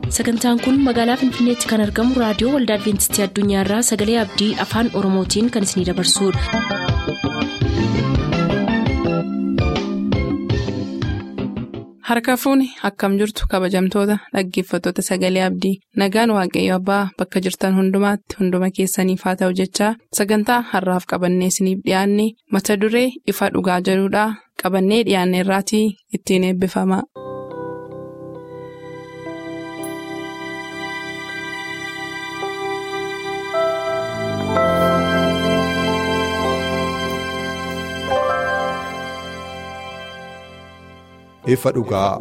sagantaan kun magaalaa finfinneetti kan argamu raadiyoo waldaa adventistii addunyaarraa sagalee abdii afaan oromootiin kan isinidabarsudha. harka fuuni akkam jirtu kabajamtoota dhaggeeffattoota sagalee abdii nagaan waaqayyo abbaa bakka jirtan hundumaatti hunduma keessaniif haa ta'u jechaa sagantaa harraaf qabannee isiniif dhiyaanne mata duree ifa dhugaa jedhudhaa qabannee dhiyaanne irraatii ittiin eebbifama. ifa dhugaa.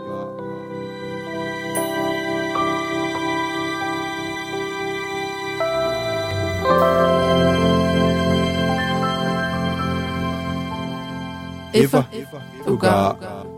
ifa dhugaa.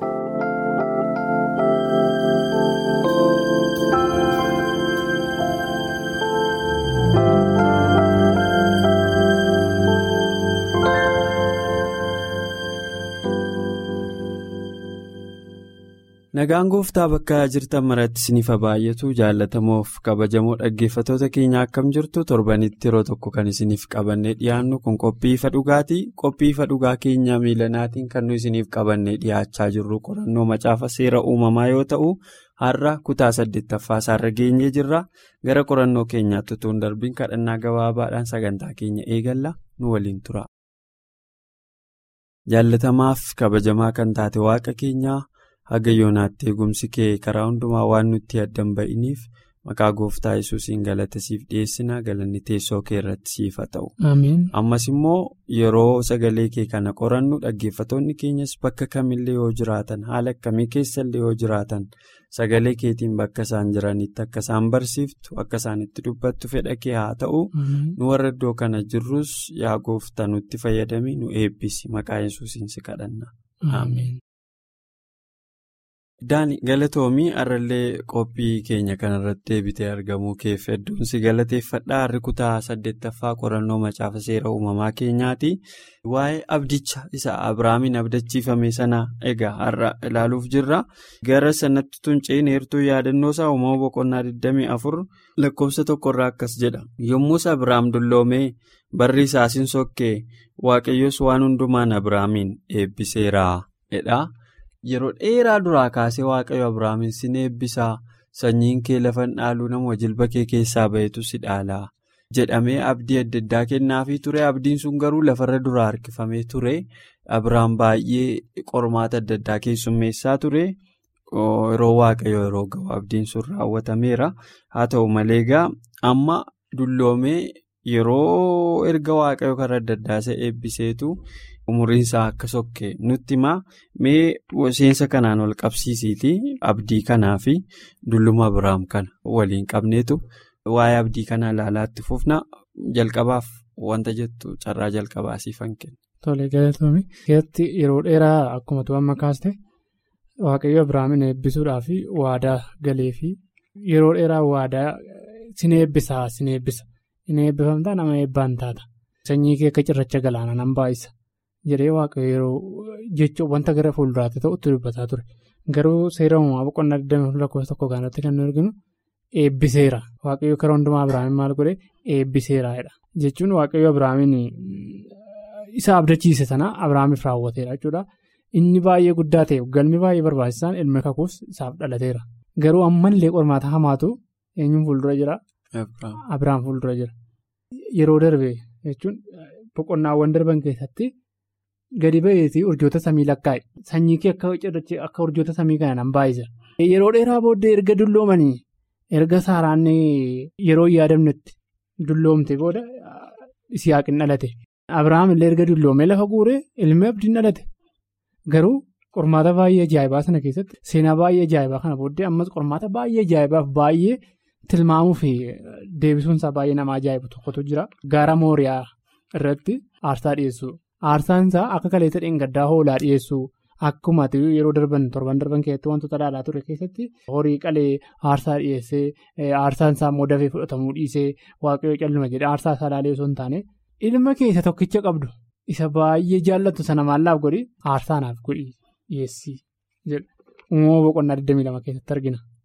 Nagaan gooftaa bakka jirtan maratti isiniif baay'atu jaallatamoof kabajamoo dhaggeeffatoota keenya akkam jirtu torbanitti yeroo tokko kan isiniif qabannee dhiyaannu kun qophii ifa dhugaatii qophii ifa dhugaa keenya miilanaatiin kan nu isiniif qabannee dhiyaachaa jirru qorannoo macaafa seera uumamaa yoo ta'u har'a kutaa saddeettaffaa isaarra geenyee jirra gara qorannoo keenyaatti utuu hin darbiin kadhannaa gabaabaadhaan sagantaa keenya eegalla nu waliin tura. jaallatamaaf kabajamaa kan taate waaqa keenyaa. haga yoonaatti eegumsi kee karaa hundumaa waan nutti addan ba'iniif maqaa gooftaa yesuusiin galata siif dhiyeessina galanni teessoo kee irratti siif haa ta'u. ammas immoo yeroo sagalee kee kana qorannu dhaggeeffatoonni keenyas bakka kamillee yoo jiraatan haala akkamii keessallee yoo jiraatan sagalee keetiin bakka isaan jiranitti akka isaan barsiiftu akka isaan itti dubbattu fedha kee haa ta'u nu warra iddoo kana jirrus yaa gooftaa nutti fayyadami nu eebbisi maqaa yesuusiin si kadhanna. Daani galatoomii har'allee qophii keenya kanarratti deebitee argamuu keef hedduun si galateeffadhaa har'i kutaa saddeettaffaa qorannoo macaafa seera uumamaa keenyaati. Waa'ee abdicha isa Abiraamiin abdachiifame sana egaa har'a ilaaluuf jirra. Gara sanatti tunceen heertuu yaadannoo isaa uumama boqonnaa 24 lakkoofsa tokkorraa akkas jedha. Yommus Abiraam dulloomee barri isaas hin sokkee waaqayyos waan hundumaan Abiraamiin eebbiseera jedha. Yeroo dheeraa duraa kaasee waaqayyo Abiraamiin sin eebbisaa sanyiin kee lafa dhaaluu nama jilba kee keessaa bahetu si dhaalaa jedhamee abdii adda addaa kennaafii ture abdiin sun garuu lafarra duraa harkifamee ture Abiraam baay'ee qormaata adda addaa keessummeessaa ture yeroo waaqayyo yeroo ga'u abdiin sun raawwatameera haa ta'u malee egaa amma dulloomee yeroo erga waaqayyo karaa adda addaa isa eebbiseetu. umuriin isaa akka sokke nutti himaa mee seensa kanaan wal qabsiisiiti abdii kanaa fi dulluma Abiraam kana waliin qabneetu waa'ee abdii kana ilaalaatti fufna jalqabaaf wanta jettu carraa jalqabaa siifan kenna. Tole galatoomii keessatti yeroo dheeraa akkuma tu amma kaaste waaqayyo Abiraamin eebbisuudhaaf waadaa galee fi yeroo dheeraa waadaa sin eebbisaa sin eebbisa hin eebbifamtaa nama eebbaan taata sanyii kee akka cirracha galaanaa nan baay'isa. jedhee waaqayyo yeroo jechuun wanta gara fuulduraatti ta'utti dubbataa ture garuu seera uumamaa boqonnaa 24 lakkoofsa tokko kanatti kan nu arginu eebbiseera waaqayyo karaa hundumaa abiraamin maal godhe eebbiseeraadha jechuun waaqayyo abiraamin isa abdachiise sana abiraamiif raawwateera jechuudha inni baay'ee guddaa ta'e galmi baay'ee barbaachisaan ilmi kakuus isaaf dhalateera garuu ammallee qormaata hamaatu eenyuun fuuldura jira abiraam fuuldura jira yeroo darbe jechuun boqonnaawwan darban keessatti. Gadi ba'eetii urjoota samii lakkaa'e sanyii kee akka urjoota samii kana nan baay'isa. Yeroo dheeraa booddee erga dulloomanii erga saaraan yeroo yaadamnetti dulloomte booda Isiyaaqin dhalate. Abiraam illee erga dulloomee lafa guuree ilmi abdiin dhalate. Garuu qormaata baay'ee ajaa'ibaa sana keessatti seenaa baay'ee ajaa'ibaa kana booddee ammas qormaata baay'ee ajaa'ibaaf baay'ee tilmaamuu fi deebisuunsaa baay'ee nama ajaa'ibu tokkotu jira. Gaara Mooriyaa irratti aarsaa dhiyeessu. Aarsaan isaa akka kaleessa dheengaddaa hoolaa dhiyeessu akkuma yeroo darban torban darban keessatti wantoota ilaalaa ture keessatti horii qalee aarsaa dhiyeessee aarsaan isaa immoo dafee fudhatamuu dhiisee waaqayyoo calluma jedhe aarsaa isaa ilaalee osoo hin taane ilma keessa tokkicha qabdu isa baay'ee jaallattu sana maallaaf godhi aarsaanaaf godhi dhiyeessii jedha uumama boqonnaa 22 keessatti argina.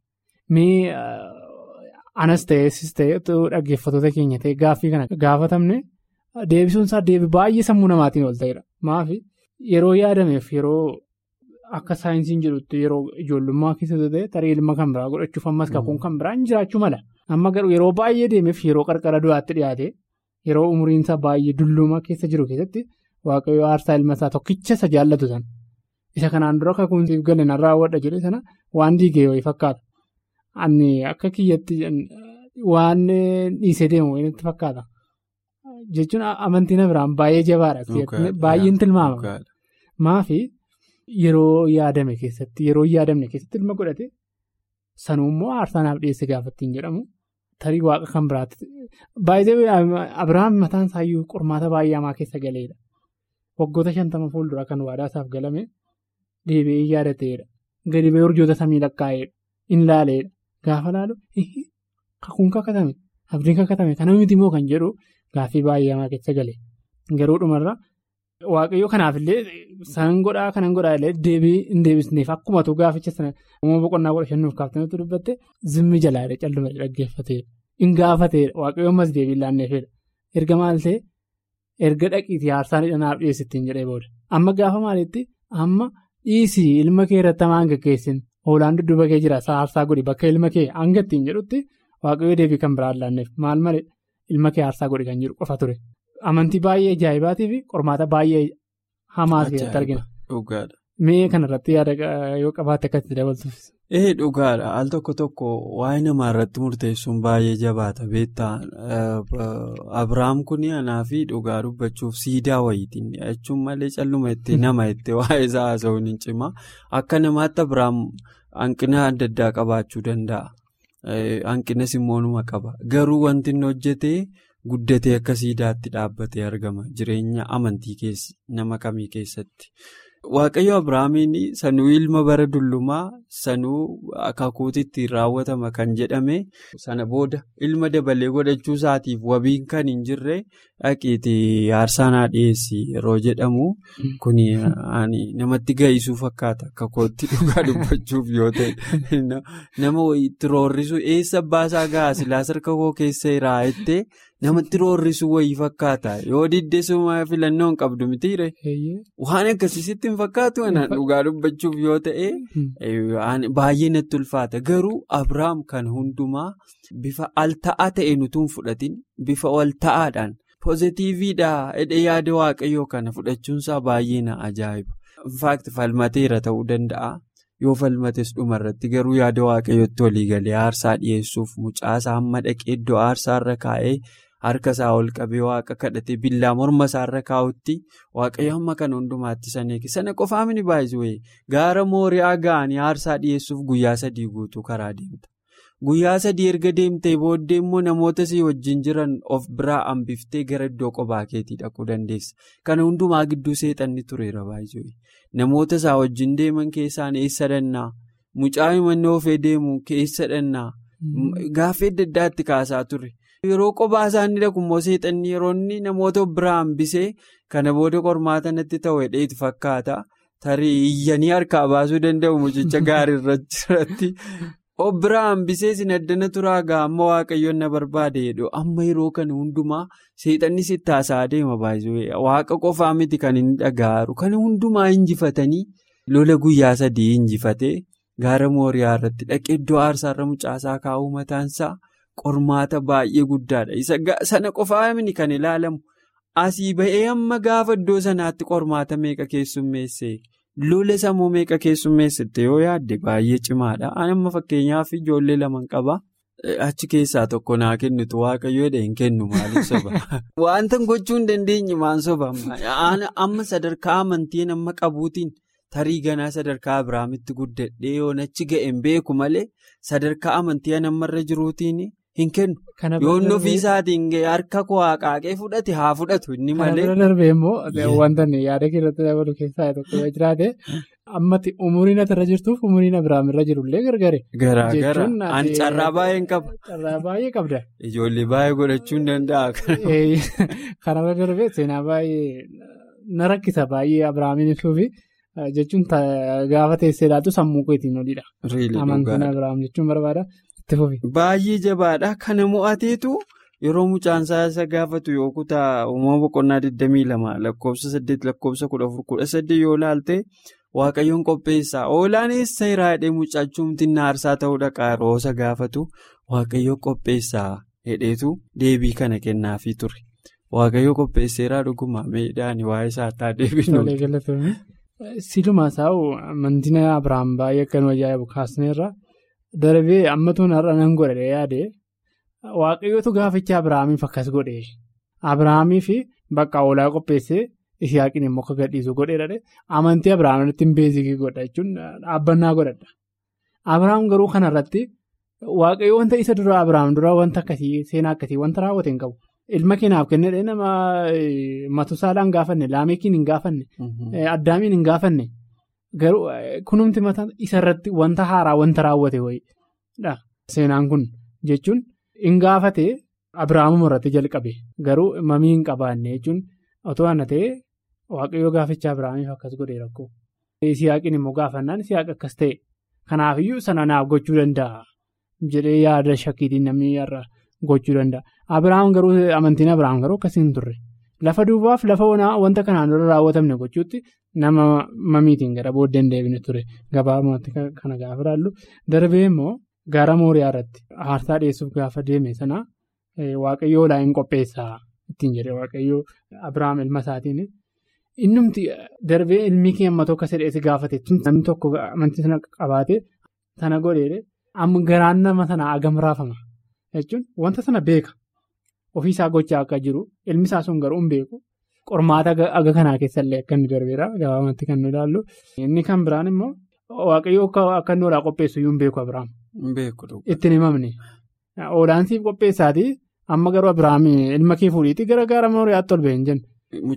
mee anas ta'eessis ta'e dhaggeeffattoota keenya ta'e gaaffii kana gaafatamne deebisuun isaa deebii baay'ee sammuu namaatiin ol ta'edha. Maafi yeroo yaadameef yeroo akka saayinsiin jedhutti yeroo ijoollummaa keessatti ta'e tarii ilma kan biraa godhachuuf ammas kakuun kan biraan jiraachuu mala. Amma garuu yeroo baay'ee deemeef yeroo qarqara du'aatti dhiyaate yeroo umriin isaa baay'ee dullumaa keessa jiru keessatti waaqayyo aarsaa ilma isaa tokkicha isa jaallatu sana. Isa kanaan dura kakuun siif galan raawwadha jedhe sana waan diigee wayii fakkaata. Ani akka kiyyatti waan dhiisee deemu wayiitti fakkaata. Jechuun amantiin biraan baay'ee jabaadha. Baay'een tilmaama. Maafi yeroo yaadame keessatti yeroo yaadamne keessatti ilma godhate sanuu immoo aarsaa naaf dhiyeesse gaafattiin jedhamu tarii waaqa kan biraatti. Baay'ee Abiraam mataan isaayyuu qormaata baay'ee hamaa keessa galeedha. Waggoota shantama fuulduraa kan waadaa isaaf galame deebi'ee yaadateedha. Gadi ba'ee urjoota samii lakkaa'eedha. In laaleedha. Gaafa laalu kakuun kakatame abdiin kakatame kana miti moo kan jedhu gaaffii baay'ee hamaa keessa gale. Garuu dhumarra waaqayyo kanaafillee san godhaa kanan godhaa illee deebii hin deebisneef akkumatu gaaficha sana uumama boqonnaa godha shannuuf kaaftametu dubbatte zimmi jalaadha calluma dhaggeeffateedha. In gaafateedha waaqayyo ammas deebii laanneefedha. Erga maal ta'e erga dhaqiitii aarsaan hidhanaaf dhiyeessittiin jedhee booda. Amma gaafa maalitti amma dhiisii ilma kee irratti hamaa gaggeessin hoolaan dudduuba kee jira aarsaa godhi bakka ilma kee hanga ittiin jedhutti waaqayyo deebii kan biraan laanneef maal malee ilma kee aarsaa godhi kan jedhu qofa ture. Amantii baay'ee ajaa'ibaatii fi qormaata baay'ee hamaa keessatti argina. Dhugaadha. Mee kanarratti yaada yoo qabaatte akkasitti dabaltuuf. Ee dhugaadha al tokko tokko waa'ee namaa irratti murteessuun baay'ee jabaata beektaa Abiraam kun anaa fi dhugaa dubbachuuf siidaa wayiitiin jechuun malee calluma itti nama itti waa'ee isaa haasa'uun hin cimaa akka namaatti Abiraam hanqina adda addaa qabaachuu danda'a. Hanqinas immoo numa qaba garuu wanti inni hojjetee guddatee akka siidaatti dhaabbatee argama jireenya amantii nama kamii keessatti. Waaqayyo Abiraamiin sanuu ilma bara dullumaa sanuu akakuutitti raawwatama kan jedhame sana booda ilma dabalee godhachuu isaatiif wabiin kan hin jirre dhaqiitii aarsaa naa dhiyeessi yeroo jedhamu kun namatti gahisuu fakkaata akakootti dhugaa dubbachuuf yoo ta'e nama itti roorrisu eessa baasaa gahaa silaas harka koo keessa irraa namatti roorrisu wayii fakkaata yoo diddeessuma filannoo hin qabdu mitiire waan akkasiisitti hin fakkaatu kanaan dhugaa dubbachuuf yoo ta'e baay'ee natti ulfaata garuu Abiraam kan hundumaa bifa al ta'aa ta'e nutuun fudhatin bifa wal ta'aadhaan poozitiiviidha hidhee yaada waaqayyoo kana fudhachuunsaa baay'ee na ajaa'iba infaakti falmateera ta'uu danda'a. yoo falmates dhumarratti garuu yaada waaqayyootti walii galee aarsaa dhiyeessuuf mucaasaa hamma dhaqee iddoo aarsaarra kaa'ee harka isaa ol qabee waaqa kadhatee billaa morma isaarra kaa'utti waaqayyo hamma kana hundumaatti saneeke sana qofaa mini baay'isuu gaara mooriyaa ga'anii aarsaa dhiyeessuuf guyyaa sadii guutuu karaa deemta. Guyyaa sadii erga deemtee booddee immoo namoota si wajjin jiran of biraa hambiftee gara iddoo qophaa keetii dhaquu dandeessa. Kana hundumaa gidduu seexanni tureera baay'ee. Namoota isaa wajjin deeman keessaan eessa dhannaa? Mucaa himannoo ofee deemu keessa dhannaa? Gaaffii adda addaatti kaasaa ture. Yeroo qophaa isaanii dhaqu immoo seexanni yeroo inni namoota of biraa hambisee kana booda qormaata natti ta'u hedheetu fakkaata. Tarii iyyanii harkaa baasuu danda'u mucicha gaarii irratti. Of biraa hambisee sin addana turaa gaa amma waaqayyoon na barbaade jedhu amma yeroo kana hundumaa seexanni sitti haasa'aa deema baay'ee waaqa qofaa miti kan inni dhaga'aru kana hundumaa injifatanii lola guyyaa sadii injifatee gaara mooriyaa irratti dhaqee iddoo aarsaarra mucaasaa kaa'uu mataansaa qormaata baay'ee guddaadha isa sana qofaa miti kan ilaalamu asii ba'ee amma gaafa iddoo sanaatti qormaata meeqa keessummeesse. Lola sammuu meeqa keessummeessite yoo yaadde baay'ee cimaadha. Amma fakkeenyaaf ijoollee lama qaba. Achi keessaa tokko naa kennitu waaqayyoodha hin kennu maaliif soba? Wanta gochuu hin dandeenye maan soba? Amma sadarkaa amantiin amma qabuutiin tarii ganaa sadarkaa Abiraamitti guddadhee yoon achi ga'een beeku malee sadarkaa amantii namarra jiruutiin hin kennu. Yoon ofii isaatiin harka koo qaaqee fudhate haa fudhatu inni malee. Kana bira darbee immoo wanta yaada keessatti dabalu keessaa tokko yoo jiraate ammatti umuriin asirra jirtuuf umuriin Abiraamirra jirullee gargari. Garaa gara ani carraa baay'een qaba. Carraa baay'ee qabda. Ijoollee baay'ee godhachuu hin danda'a. Kana bira darbee seenaa baay'ee na rakkisa baay'ee Abiraamiin ibsuufi jechuun gaafa teessee laatu sammuu keetiin oliidha. Amantiin Abiraam jechuun barbaada itti fufi. Baay'ee jabaadha. Kana mo'ateetu yeroo mucaan isa gaafatu yoo kutaa uumama boqonnaa 22 lakkoofsa 8 lakkoofsa 14 yoo ilaalte waaqayyoon qopheessaa. Hoolaan eessa irraa hidhee mucaachuumti aarsaa ta'uu dhaqa yeroo isa gaafatu waaqayyoo qopheessaa hidheetu deebii kana kennaafii ture. Waaqayyoo qopheesseeraa dhuguma miidhaan waa'ee isaa taa deebinu. Silumaa isaa'u amantiin Abiraam baay'ee akkanuma ajaa'ibu kaasneerra darbee ammatuun har'a nan godhadhee yaade waaqayyootu gaaficha Abiraamiif akkas godhee Abiraamiif bakka hoolaa qopheessee Isiyaaqiin immoo akka gadhiisu godheedha amantii Abiraam irratti hin beezikii godha jechuun dhaabbannaa godhadha. Abiraam garuu kanarratti waaqayyoo wanta isa dura Abiraam dura wanta akkasii seenaa akkasii wanta raawwate hin qabu. Ilma keenaaf kennedha nama matusaalaan gaafanne laameekiin hin gaafanne addaamiin hin gaafanne garuu kunumti mataa isarratti wanta haaraa wanta raawwate wayiidha. Seenaan kun jechuun hin gaafate Abiraamuma irratti jalqabe garuu mamii hin qabaanne jechuun otoo ana ta'e waaqayyoo gaaficha Abiraamiif akkas godhee rakkoo. Isiyaaqiin immoo gaafannaan Isiyaaq akkas ta'e kanaafiyyuu sana naaf gochuu danda'a jedhee yaada shakkiitiin namni irra gochuu danda'a. Abiraam garuu amantiin Abiraam garuu akkasii hin turre lafa duwwaaf lafa onaa wanta kanaan dura raawwatamne gochuutti nama mamiitiin gara booddee hin deebine ture gabaabumatti kana gaafa ilaallu darbee immoo gaara mooriyaa irratti aarsaa dhiyeessuuf gaafa deeme sana waaqayyoo hoolaa hin qopheessaa ittiin jedhe waaqayyoo Abiraam ilma isaatiin innumti darbee ilmi kee amma tokko sedheessi gaafate namni tokko amantii sana qabaate sana godheedhe amma garaan nama sanaa agam raafama jechuun wanta sana beeka. Ofiisaa gochaa akka jiru ilmi isaa sun garuu hin beeku qormaata aga kanaa keessallee akka inni darbeera gabaabumatti kan nu ilaallu. Inni kan biraan immoo waaqayyoo akka inni hoolaa qopheessu iyyuu hin beeku Abiraam. Ittiin himamne hoolaan siif qopheessaati amma garuu Abiraam ilma kee fuudhiitti gara gaara mooriyaatti ol ba'e hin jenne.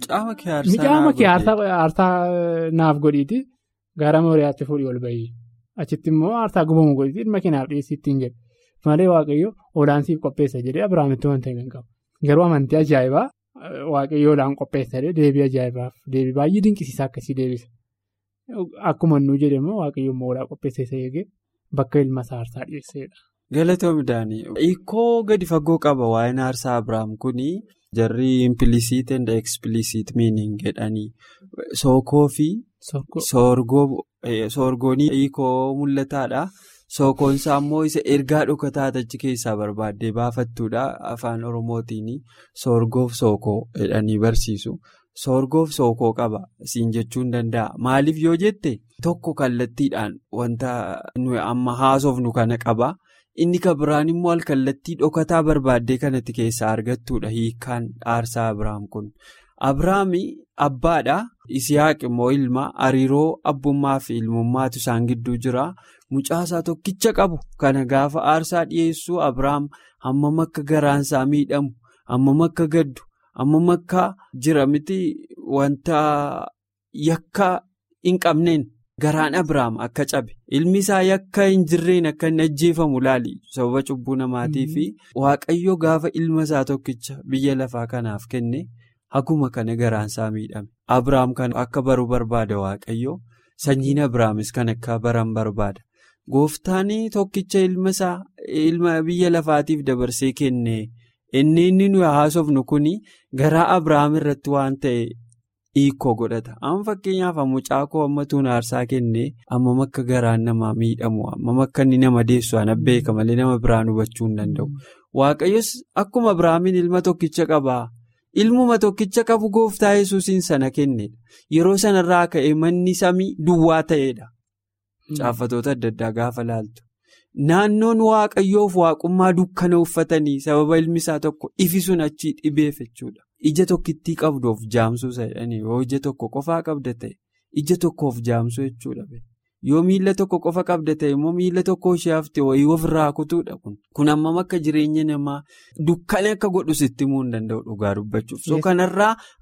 Mucaama kee aarsaa naaf godhiiti gaara mooriyaatti fuudhii ol ba'ii achitti immoo aarsaa gubamu godhiiti ilma kee naaf dhiyeessii ittiin jedhe. Malee waaqayyo hoolaan siif qopheessa jedhee Abiraamitti wanta hin qabu. Garuu amantii ajaa'ibaa waaqayyo hoolaan qopheessa deebii ajaa'ibaaf deebii baay'ee dinqisiisaa akkasii deebisa. Akkuma nuu jedhamu waaqayyo immoo hoolaa qopheessa eegee bakka ilma isaa aarsaa dhiyeessedha. Galatoomii Daanii. Hiikoo gadi fagoo qaba waa'een aarsaa Abiraam kuni jarri impilisiit and ekspilisiit miiniing jedhanii sookoo fi soorgoonii hiikoo mul'ataadha. Sookoonsaa immoo isa ergaa dhokataa achi keessaa barbaaddee baafattuudha afaan oromootiin soorgoof sookoo jedhanii barsiisu. Soorgoof sookoo qaba siin jechuu hin danda'a. Maaliif yoo jette tokko kallattiidhaan wanta nuyi amma haasofnu kana qaba. Inni kan biraan immoo alkallattii dhokataa barbaaddee kanatti keessaa argattuudha hiikaan aarsaa Abiraam kun. Abiraam abbaadha. Isiyaaq immoo ilma hariiroo abbummaa fi ilmummaatu isaan gidduu jira. Mucaasaa tokkicha qabu kana gaafa aarsaa dhiyeessuu Abiraam hammam akka garaansaa miidhamu hammam akka gaddu hammam akka jira miti wanta yakka hin qabneen garaan Abiraam akka cabe ilmi isaa yakka hin jirreen akka inni ajjeefamu laali sababa cubbuu namaatii fi waaqayyo gaafa ilma isaa tokkicha biyya lafaa kanaaf kenne haguma kana garaansaa miidhame Abiraam kan akka baruu barbaada waaqayyo sanyiin Abiraamis kan akka baran barbaada. Gooftaan tokkicha ilma isaa ilma biyya lafaatiif dabarsee kenne inni inni nuyi haasofnu kun garaa Abiraam irratti waan ta'e hiikoo godhata. Amma fakkeenyaaf mucaa koo ammatuun aarsaa kenne ammam akka garaan namaa miidhamu ammam akka inni nama deessu ana beeka malee nama biraan hubachuu hin danda'u. Waaqayyos akkuma Abiraamiin ilma tokkicha qaba. Ilmuma tokkicha qabu gooftaa yesuusiin sana kennedha. Yeroo sanarraa ka'e manni samii duwwaa ta'edha. Caaffatoota adda addaa gaafa laaltu. Naannoon waaqayyoof waaqummaa dukkana uffatanii sababa ilmi isaa tokko ifi sun achii dhibeef jechuudha. Ija tokkittii qabduuf jaamsuu jedhanii yoo ija tokko qofaa qabda ta'e ija tokkoof jaamsuu jechuudha. Yoo miila tokko qofa qabda ta'e immoo miila tokko ishee hafte wayii ofirraa kutuudha kun. Kun hammam akka jireenya namaa dukkana akka godhu sitti himuu hin danda'u dhugaa dubbachuuf. So kanarraa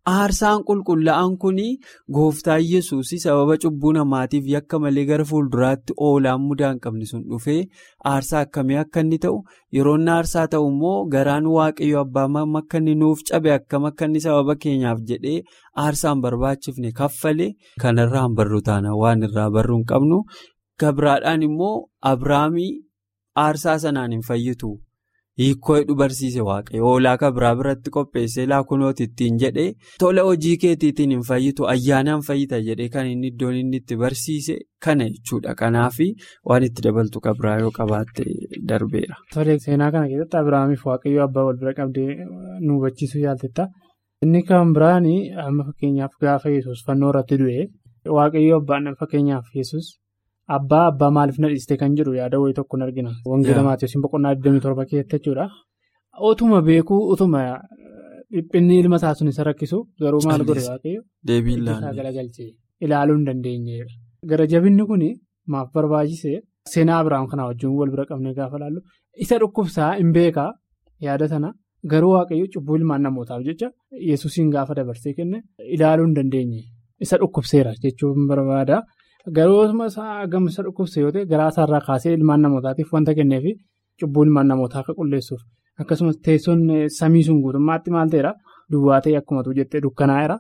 aarsaan qulqullaa'an kun gooftaa yesuus sababa cubbuu namaatiif yakka malee gara fuulduraatti oolaan mudaa hin qabne sun dhufee aarsaa akkamii akka inni ta'u yeroo inni aarsaa ta'u immoo garaan waaqayyo abbaa akka inni nuuf cabe akkam akka inni sababa keenyaaf jedhee aarsaan barbaachifne kaffalee kanarraan barru taana waan irraa barruu hin qabnu gabiraadhaan immoo abrahaamii aarsaa sanaan hin fayyitu. hiikoo hidhu barsiise waaqayyo hoolaa kan biraa biratti qopheessee laakunooti ittiin jedhee tola hojii keetiitiin hin fayyitu ayyaanaan fayyita jedhee kan inni iddoon inni itti barsiise kana jechuudha kanaaf waan itti dabaltu kan biraa yoo qabaatte darbeera. Tole seenaa kana keessatti Abiraamiif waaqayyo abbaa wal bira qabdee nu hubachiisuu yaaltetta. Inni kan biraan amma fakkeenyaaf gaafa yesus fannoo irratti du'e waaqayyo abbaan fakkeenyaaf yesus Abbaa abbaa maaliif na dhiiste kan jedhu yaada wayii tokkoon argina. Wangeela Maatiyoos boqonnaa 27 keessatti jechuudha. Otuma beekuu utuma dhiphinni ilma isaa sun isa rakkisu garuu maal godhe waaqayyo. Deebiin isaa galagalchee ilaaluu hin dandeenyeedha. Gara jabinni kun maaf barbaachise seenaa Abiraam kanaa wajjin wal bira qabnee gaafa laallu isa dhukkubsaa hin beekaa yaada sana garuu waaqayyo cubbuu ilmaan namootaaf jecha yesuusiin gaafa dabarsee kenne ilaaluu hin dandeenye isa dhukkubseera jechuun barbaada. Garuu gama isa dhukkubse yoo ta'e garaa isaarraa kaasee ilmaan namootaatiif wanta kenneefi cubbuu ilmaan namootaa akka qulleessuuf akkasumas teessoon samii sun guutummaatti maal ta'eera duwwaa ta'e akkuma jettee dukkanaa'eera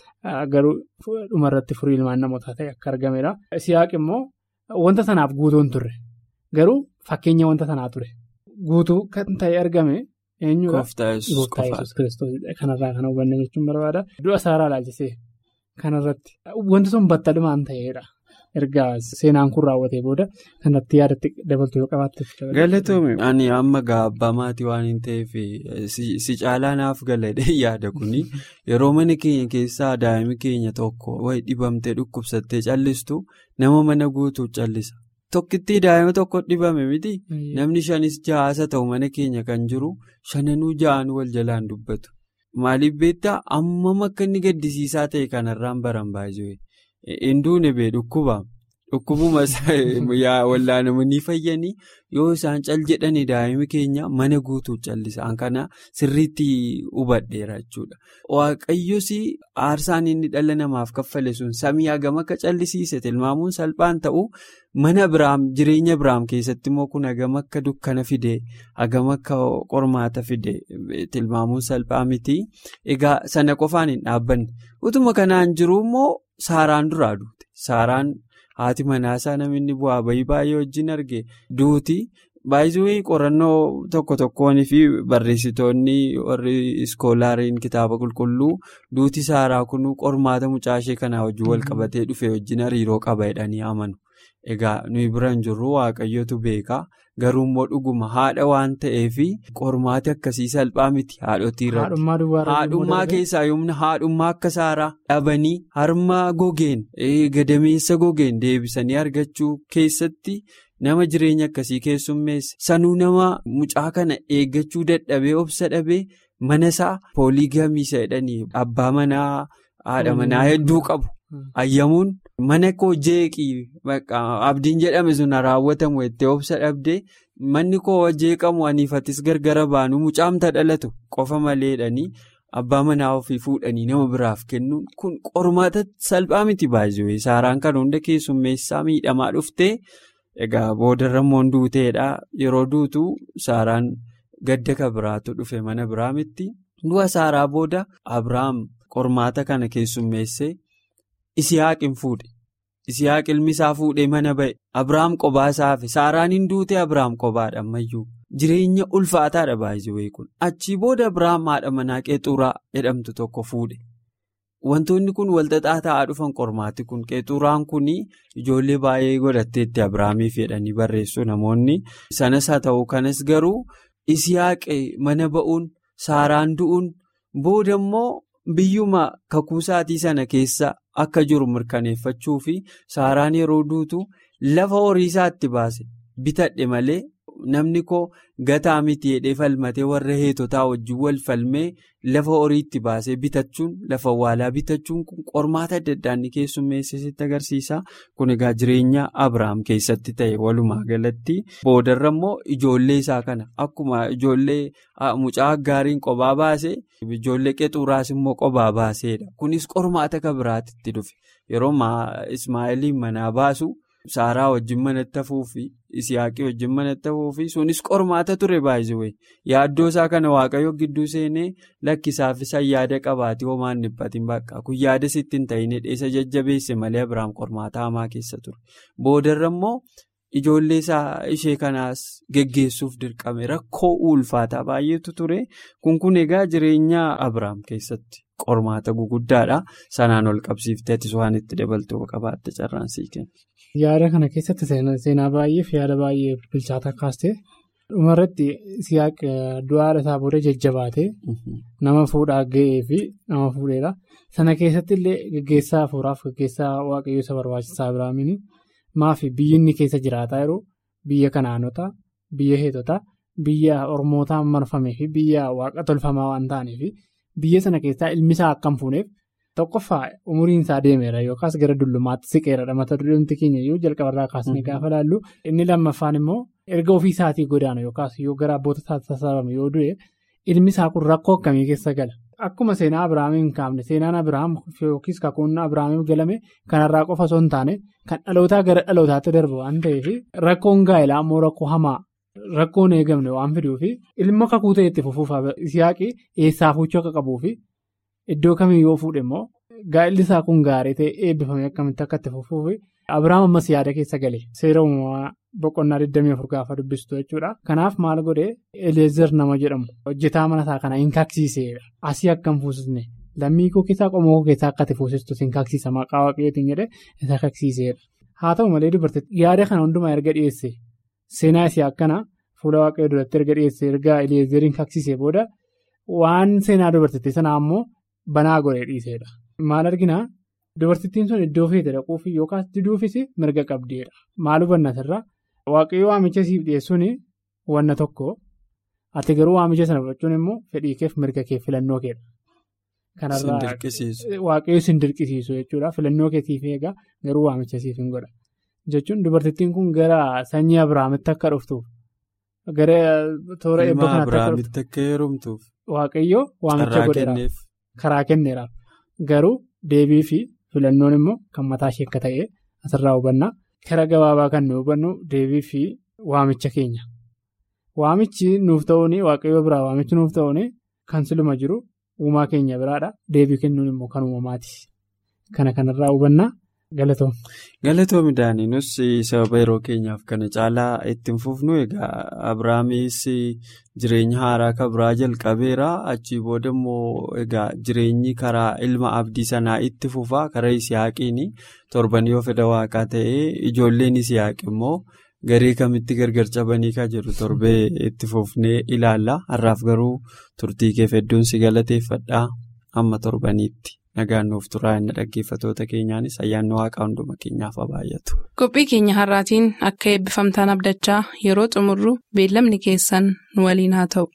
garuu dhumarratti furii ilmaan namootaa ta'e akka argameera. Siyaaq immoo wanta sanaaf guutuu hin turre garuu fakkeenya wanta sanaa ture guutuu kan ta'e argame eenyudha. Gooftaa Yesuus kiristoos kanarraa kan hubanne jechuun barbaada. Du'a saaraa ilaalchisee kanarratti wanti sun battalumaan ta'eedha. ergaa seenaan kun raawwatee booda kanatti yaadatti dabaltu yoo qabaatte. Galatoomii ani amma abbaa maatii waan hin ta'eef si caalaa naaf galadhe yaada kuni yeroo mana keenya keessaa daa'imni keenya tokko wayi dhibamtee dhukkubsattee callistu nama mana guutuu callisa. Tokkittii daa'ima tokko dhibame miti namni shanis ja'aasa ta'u mana keenya kan jiru shananuu ja'an wal jalaan dubbatu. Maaliif beektaa ammam akka inni gaddisiisaa ta'e kanarraan baran baay'ee. Hinduun bee dhukkuba dhukkubuma wallaanamanii fayyanii yoo isaan cal jedhani daa'imni keenya mana guutuu callisaan kana sirriitti hubadheera jechuudha. Waaqayyos aarsaan inni dhala namaaf kaffale sun samii hagam akka callisiise tilmaamuun salphaan ta'u mana biraam jireenya biraam keessatti immoo kun hagam akka dukkana fide hagam akka qormaata fide tilmaamuun salphaa miti egaa sana qofaan hin dhaabbanne utuma kanaan jiru immoo. Saaraan duraa duute saaraan haati manaasaa namni bu'aa bayii baay'ee wajjin arge duuti baay'isuu qorannoo tokko tokkoonii fi barreessitoonni warri iskoolaariin kitaaba qulqulluu duuti saaraa kun qormaata mucaashee kanaa wajjin wal qabatee dhufe wajjin hariiroo qaba jedhanii amanu egaa nuyi biran jirru waaqayyotu beekaa. Garuu immoo dhuguma haadha waan ta'eef qormaati akkasii salphaa miti haadhotii irratti. Haadhummaa keessaa yoomna haadhummaa akka saaraa dhabanii harma gogeen gadameessa gogeen deebisanii argachuu keessatti nama jireenya akkasii keessummeesse sanuu nama mucaa kana eeggachuu dadhabee obsa dhabee mana isaa pooliigamiisa jedhanii abbaa manaa haadha manaa hedduu qabu. Ayyamuun mana koo jeeqii abdiin jedhame sun raawwatamu itti obsa dhabdee manni koo jeeqamu aniifatis gargara baanu mucaamta dhalatu qofa maleedhanii abbaa manaa ofii fuudhanii nama biraaf kennuun kun qormaata salphaa miti baay'ee saaraan kan hunda keessummeessaa miidhamaa dhuftee egaa boodarra immoo duuteedha yeroo duutu saaraan gadda ka biraatu dhufe mana biraa miti du'a saaraa booda abrahaam qormaata kana keessummeessee. Isihaaq hin fuudhe Isihaaq ilmi isaa fuudhee mana ba'e Abiraam qobaa isaa hafe Saaraan hin duute Abiraam qobaadha ammayyuu jireenya ulfaataadha baay'ee kun achii booda Abiraam haadha manaa qeexuuraa jedhamtu tokko fuudhe wantoonni kun walxaxaa ta'aa dhufan qormaati kun qeexuuraan kun ijoollee baay'ee godhatteetti Abiraamiif jedhanii barreessu namoonni sanas haa ta'u kanas garuu Isihaaq mana ba'uun Saaraan du'uun booda immoo biyyuma kakuusaatii sana keessa. Akka jiru mirkaneeffachuu fi saaraan yeroo duutu lafa horii isaatti baase bitadhe malee namni koo gataa miti jedhee falmatee warra heetotaa wajjin wal falmee lafa horiitti baasee bitachuun lafa awwaalaa bitachuun kun qormaata adda addaa inni keessummeessisitti agarsiisa. Kun egaa jireenya Abiraam keessatti ta'e walumaa galatti boodarra immoo ijoollee isaa kana akkuma ijoollee mucaa gaariin qophaa baase ijoollee qexuraas immoo qophaa baasedha. Kunis qormaata kan biraatti dhufe yeroo Ismaa'eeliin manaa baasu. Saaraa wajjin manatti hafuufi Isiyaaqii wajjin manatti hafuufi sunis qormaata ture baay'ee yaaddoo isaa kana waaqayyo gidduu seenee lakkisaafisa yaada qabaatee homaan dhiphatiin bakka kun yaada sitti hin ta'in dheessa jajjabeesse malee Abiraam qormaata hamaa keessa ture boodarra immoo ijoollee isaa ishee kanaas geggeessuuf dirqame rakkoo ulfaataa baay'eetu ture kun kun egaa jireenya Abiraam keessatti. Qormaata guguddaadha. Sanaan ol qabsiifteetis waan itti dabaltuu qabaatte carraansii kenna. Yaada kana keessatti seenaa baay'ee fi yaada baay'ee bilchaataa kaastee dhumarratti siyaaq du'a isaa booda jajjabaatee nama fuudhaa ga'ee fi nama fuudheedha. Sana keessatti illee gaggeessaa hafuuraaf gaggeessaa waaqayyoo isa barbaachisaa Abiraamiin maafi biyyi inni keessa jiraataa yeroo biyya kanaanotaa biyya heetotaa biyya ormootaan marfamee fi biyya waaqa tolfamaa waan ta'aniif. Biyya sana keessaa ilmi isaa akkam fuuneef tokkoffaa umuriin isaa deemeera yookaas gara dullummaatti siqeera mata duree keenya yoo jalqabarraa kaasnee gaafa laallu inni lammaffaan immoo erga ofii isaatii godaanu yookaas yoo gara abboota isaatti sassaabame yoo du'e ilmi isaa kun rakkoo akkamii keessa gala. Akkuma seenaa Abiraamiin kaafne seenaan Abiraam yookiis kakuun Abiraamiif galame kanarraa qofa osoo hin taane kan dhalootaa gara dhalootaatti darbu waan ta'eef rakkoon gaa'elaa immoo rakkoo hamaa. Rakkoon eegamne waan fiduufi ilma kakuu ta'e itti fufuuf siyaaqii eessaa fuuchoo akka qabuufi iddoo kamii yoo fuudhe immoo gaa'illi isaa kun gaarii ta'e eebbifamee akkamitti akka itti fufuufi Abiraam ammas yaada keessa gale seera uumamaa boqonnaa 24 gaafa dubbistu jechuudha. Kanaaf maal godhee Eleezer nama jedhamu hojjetaa mana isaa kana hin kaksiisedha. Asii akka hin fuusisne lammii koo keessaa qomoo koo keessaa akka itti fuusistu hin kaksiisa maqaa waaqayyootiin jedhee isa kaksiisedha. Haa ta'u malee dubartii yaada kana hundumaa erga dhiyeesse. Seenaa isii akkana fuula waaqayyoo duratti erga dhiyeesse erga Eleezeriin kaksiisee booda waan seenaa dubartittii sanaa ammoo banaa godhee dhiisedha. Maal arginaa dubartittiin sun iddoo feete dhaquuf yookaas diduufis mirga qabdeedha. Maal hubanna asirraa waaqayyoo waamicha siif dhiyeessuun wanna tokko ati garuu waamicha sana fudhachuun immoo fedhii keef mirga kee filannoo keedha. Kanarraa waaqayyoo sin dirqisiisu jechuudha filannoo keetiif eegaa garuu waamicha siif hin godha. jechuun dubartittiin kun gara sanyii Abiraamitti akka dhuftuuf gara toora eebba kanaatti akka heerumtuuf waaqayyoo waamicha godheeraaf karaa kenneeraaf garuu deebii fi filannoon immoo kan mataa ishee akka ta'e asirraa hubannaa karaa gabaabaa kan nu hubannu deebii fi waamicha keenya waamichi nuuf ta'uun waaqayyoo biraa waamichi nuuf ta'uun kan siluma jiru uumaa keenya biraadha deebii kennuun immoo kan uumamaati kana kanarraa hubannaa. Galatoom. Galatoom Daaniinus sababa yeroo keenyaaf kana caalaa ittiin fufnu egaa Abiraamis jireenya haaraa kan biraa jalqabeera achii booda immoo egaa jireenyi karaa ilma abdii sanaa itti fufaa karaa Isiyaaqiin torban yoo fedha waaqaa ta'ee ijoolleen Isiyaaq immoo garee kamitti gargar cabanii kan jiru torbee itti fufnee ilaalla har'aaf garuu turtii keef hedduun si galateeffadhaa amma torbaniitti. Nagaan nuuf turaa inni dhaggeeffatoota keenyaanis ayyaanni waaqaa hunduma keenyaaf baay'atu. Qophii keenya har'aatiin akka eebbifamtaan abdachaa yeroo xumurru beellamni keessan nu waliin haa ta'u.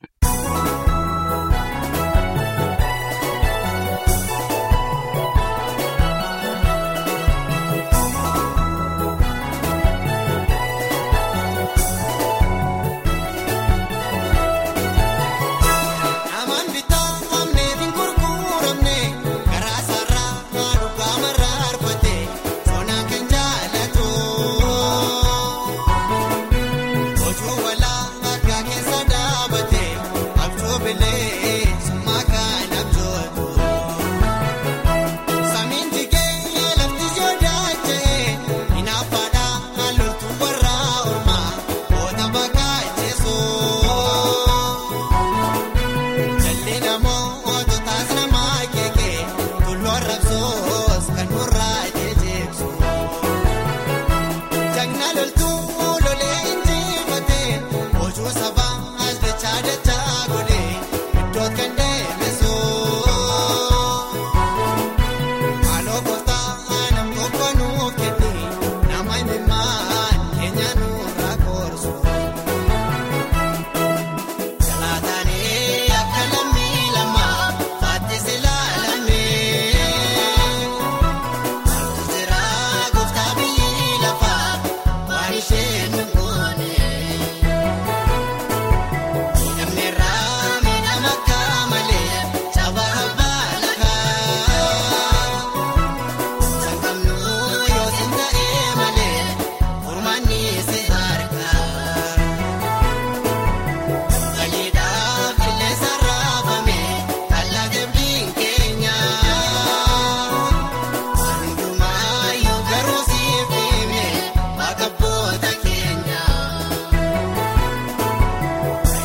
Ojuu walaa akka keessa dhaabate.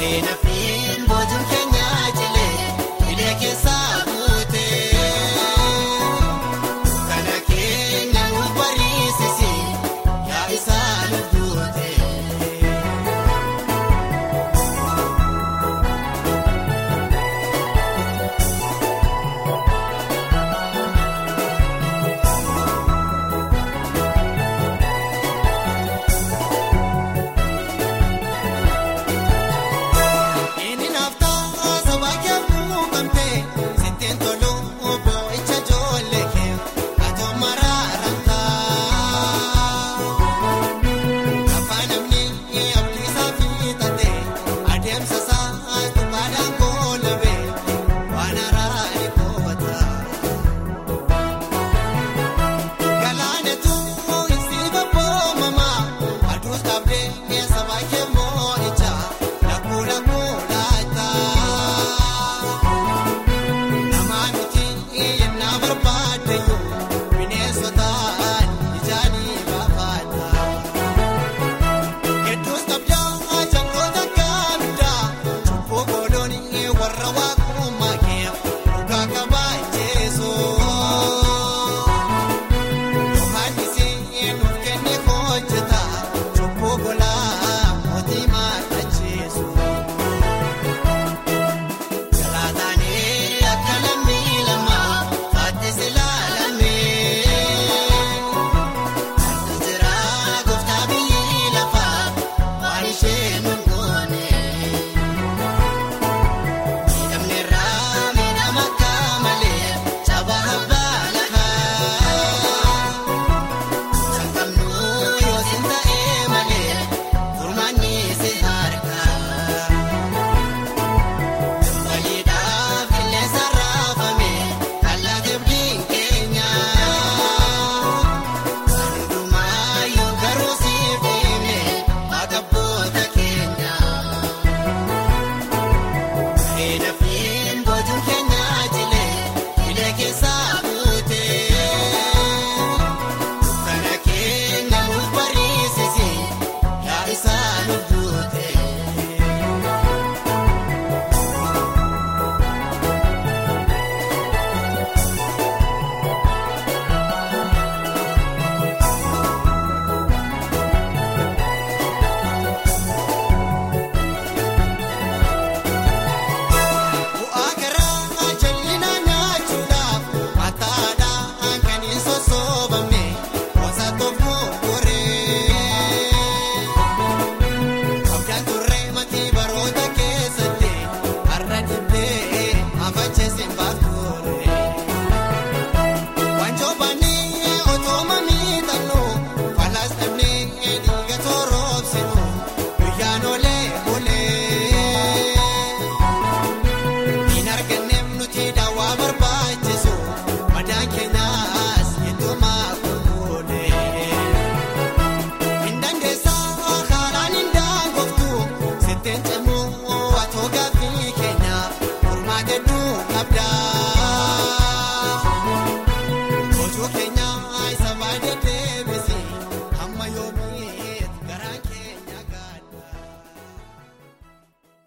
Kun abdaa.